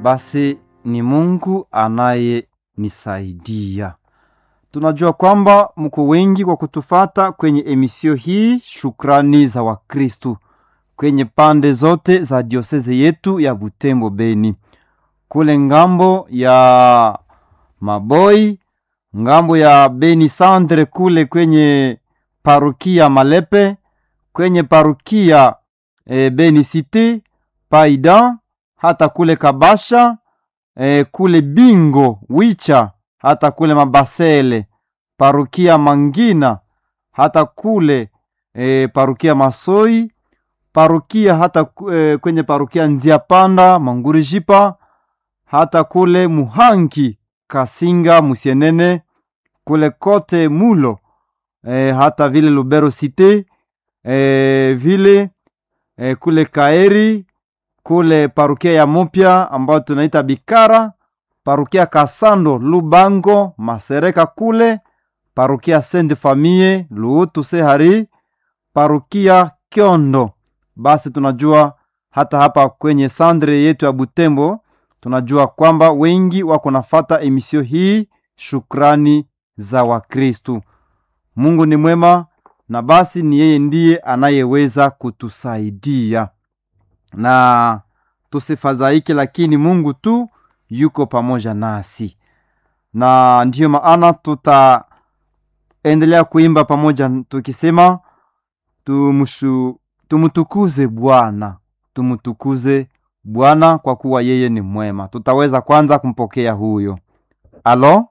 basi ni Mungu anayenisaidia. Tunajua kwamba mko wengi kwa kutufata kwenye emisio hii, shukrani za Wakristu kwenye pande zote za dioseze yetu ya Butembo Beni, kule ngambo ya Maboi, ngambo ya Beni Sandre, kule kwenye parukia Malepe, kwenye parukia e, Beni City Paida, hata kule Kabasha e, kule Bingo Wicha, hata kule Mabasele parukia Mangina, hata kule e, parukia Masoi parukia hata e, kwenye parukia Nzia Panda Mangurijipa, hata kule Muhangi Kasinga Musienene, kule kote Mulo e, hata vile Lubero Cité e, vile e, kule Kaeri kule parukia ya Mupya ambayo tunaita Bikara, parukia Kasando Lubango Masereka kule parukia Sainte Famille Luutu Sehari, parukia Kyondo. Basi tunajua hata hapa kwenye sandre yetu ya Butembo tunajua kwamba wengi wako nafata emisio hii. Shukrani za Wakristu. Mungu ni mwema, na basi ni yeye ndiye anayeweza kutusaidia na tusifadhaike, lakini Mungu tu yuko pamoja nasi, na ndiyo maana tutaendelea kuimba pamoja tukisema tumushu, tumutukuze Bwana, tumutukuze Bwana kwa kuwa yeye ni mwema. Tutaweza kwanza kumpokea huyo. Alo,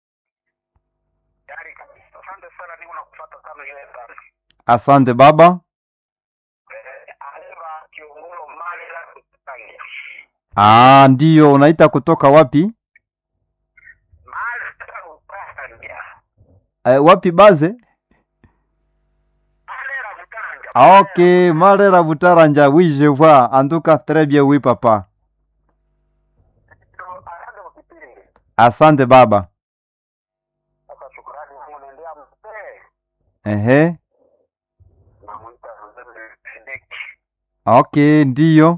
Asante sana, niko nakufuata sana yeye sana. asante baba. Eh, Aleva Kiongolo mali la kutangia. Ah, ndiyo unaita kutoka wapi? Mali la kutangia. Eh, wapi baze? Mali la kutangia. Ah, ok, Marera Butaranja, oui, je vois. En tout cas, très bien, oui, papa. Ndio, asante kwa kipindi. Asante baba. Sasa shukrani yangu naendea mzee. Ehe. Namuita mzee Sidiki. Ok, ndiyo.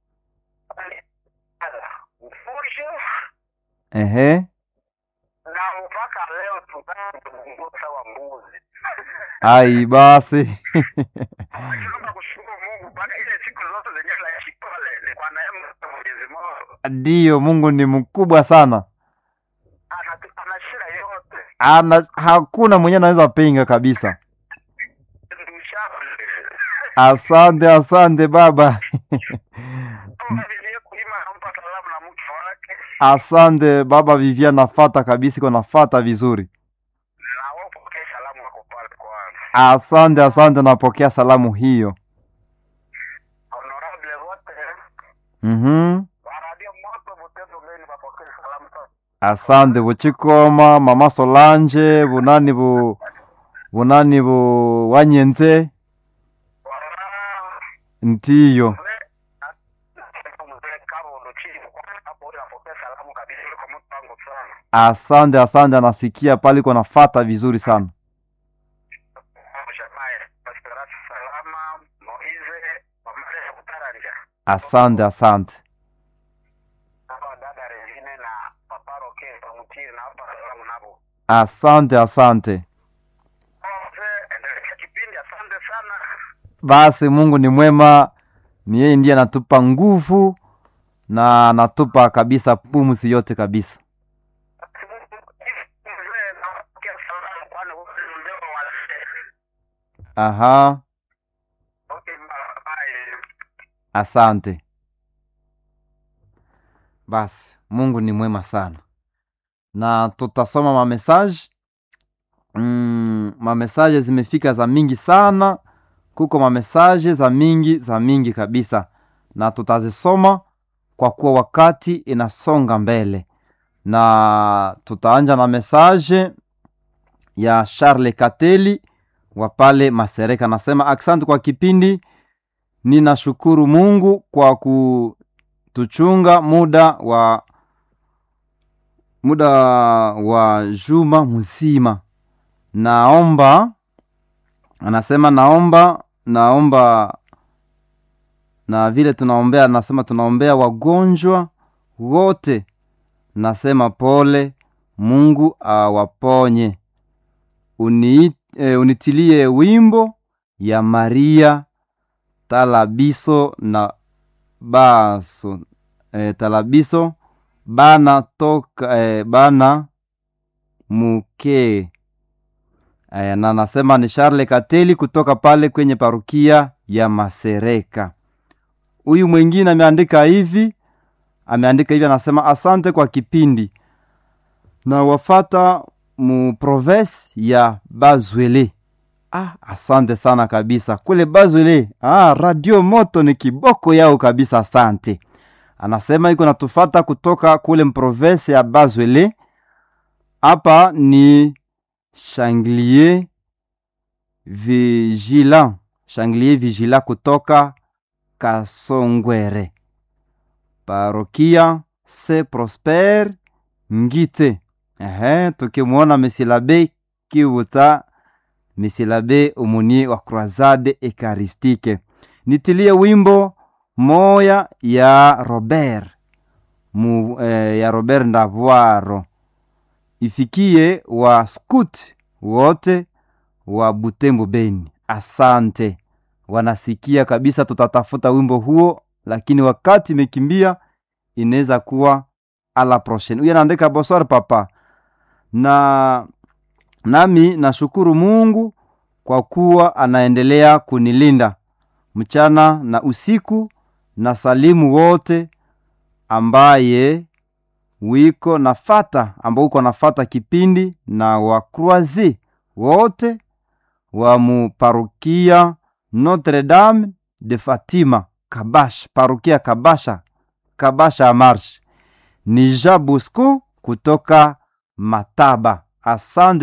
Ala, mfundishe Ehe. na mpaka leo tunazungumza wa mbuzi. Ai, basi. Naomba kushukuru Mungu mpaka ile siku zote zenye la kipole ni kwa neema ya Mwenyezi Mungu. Ndiyo, Mungu ni mkubwa sana. Ana ana shida yote. Ana, hakuna mwenye anaweza pinga kabisa. Ndushauri. Asante, asante baba. Kama vile kulima anampa salamu na mke wake Asante baba Vivian, nafata kabisa, iko nafata vizuri. na wao pokea salamu wako pale kwanza. Asante, asante, napokea salamu hiyo. Honorable wote Mhm. wa radio moto Butembo Beni wapokee salamu sana. Asante buchikoma mama Solange bunani bu bunani bu wanyenze Wala ndiyo. mzee Kabondo chini hapo ule apokee salamu kabisa kwa mtu wangu sana. Asante, asante, anasikia pale iko nafata vizuri sana. Shamaye Pastorati salama Moize Mamare ya Kutaranja. Asante, asante, Hapa dada Regine na Papa Roke Pamutiri na hapa salamu nabo. asante, asante. Mzee endelea kipindi asante sana. Basi Mungu ni mwema, ni yeye ndiye anatupa nguvu na anatupa kabisa pumzi yote kabisa. Mzee napokea salamu kwani huyu ni mzee wa wazee. Aha, Okay, bye. asante. Basi Mungu ni mwema sana, na tutasoma mamesaje. Mm, mamesaje zimefika za mingi sana, kuko mamesaje za mingi za mingi kabisa, na tutazisoma kwa kuwa wakati inasonga mbele, na tutaanja na mesaje ya Charles Kateli wa pale Masereka. Nasema asante kwa kipindi, ninashukuru Mungu kwa kutuchunga muda wa muda wa juma mzima. Naomba, anasema naomba, naomba na vile tunaombea, anasema tunaombea wagonjwa wote nasema pole mungu awaponye Uni, e, unitilie wimbo ya maria talabiso na baso e, talabiso bana toka e, bana muke e, na nasema ni Charles Kateli kutoka pale kwenye parukia ya Masereka. Huyu mwingine ameandika hivi, ameandika hivi, anasema asante kwa kipindi na wafata mu province ya Bazwele. Ah, asante sana kabisa kule Bazwele. Ah, radio moto ni kiboko yao kabisa, asante. Anasema iko natufata kutoka kule mprovince ya Bazwele. Hapa ni Changlier Vigilant, Changlier Vigilant kutoka Kasongwere, parokia se Prosper Ngite. Ehe, tukimwona Mesilabe Kivuta, Mesilabe umuni wa Croisade Ekaristike. Nitilie wimbo moya ya Robert mu, eh, ya Robert Ndavwaro ifikie wa scout wote wa Butembo Beni. Asante, wanasikia kabisa. Tutatafuta wimbo huo, lakini wakati imekimbia, inaweza kuwa ala prochaine. Huyu anaandika bonsoir papa, na nami nashukuru Mungu kwa kuwa anaendelea kunilinda mchana na usiku, na salimu wote ambaye wiko nafata ambao uko nafata kipindi na wakruazi wote wa muparukia Notre Dame de Fatima Kabash, parukia Kabasha, Kabasha ya Marsh. Ni Jean Bosco kutoka Mataba. Asante.